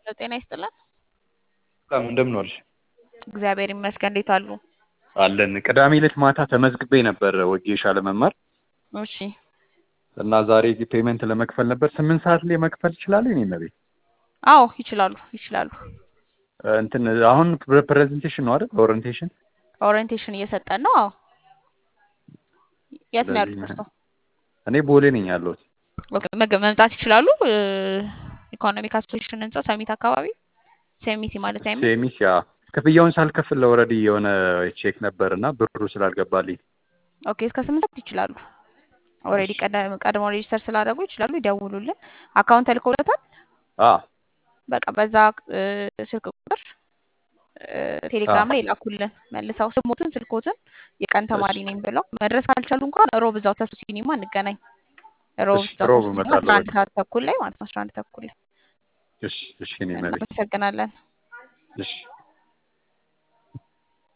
ሄሎ ጤና ይስጥልን። ሰላም እንደምን ዋልሽ? እግዚአብሔር ይመስገን። እንዴት አሉ? አለን። ቅዳሜ ዕለት ማታ ተመዝግቤ ነበር ወጌሻ ለመማር እሺ እና ዛሬ ፔመንት ለመክፈል ነበር። ስምንት ሰዓት ላይ መክፈል ትችላለህ? እኔ ነቤ አዎ ይችላሉ ይችላሉ። እንትን አሁን ፕሬዘንቴሽን ነው አይደል? ኦሪንቴሽን ኦሪየንቴሽን እየሰጠን ነው። አዎ የት ነው ያሉት እርስዎ? እኔ ቦሌ ነኝ ያለሁት። ኦኬ፣ መገ- መምጣት ይችላሉ። ኢኮኖሚክ አሶሴሽን ህንጻ ሰሚት አካባቢ ሴሚቲ ማለት አይሚ ሴሚስ ያ ክፍያውን ሳልከፍል ኦልሬዲ የሆነ ቼክ ነበር እና ብሩ ስላልገባልኝ ኦኬ፣ እስከ ስምንት ሰዓት ይችላሉ። ኦልሬዲ ቀድሞ ሬጅስተር ስላደረጉ ይችላሉ። ይደውሉልን። አካውንት ተልኮለታል። አ በቃ በዛ እ፣ ስልክ ቁጥር እ፣ ቴሌግራም ላይ ይላኩልን መልሰው ስሞትን ስልኮትን የቀን ተማሪ እሺ። ነኝ ብለው መድረስ ካልቻሉ እንኳን ሮብ እዛው ተሱ ሲኒማ እንገናኝ። ሮብ እሺ፣ እዛው ሮብ ተሱ ሲኒማ እመጣለሁ አስራ አንድ በቃ። ሰዓት ተኩል ላይ ማለት ነው። አስራ አንድ ተኩል ላይ እሺ፣ እሺ፣ እኔ ነቤ እናመሰግናለን። እሺ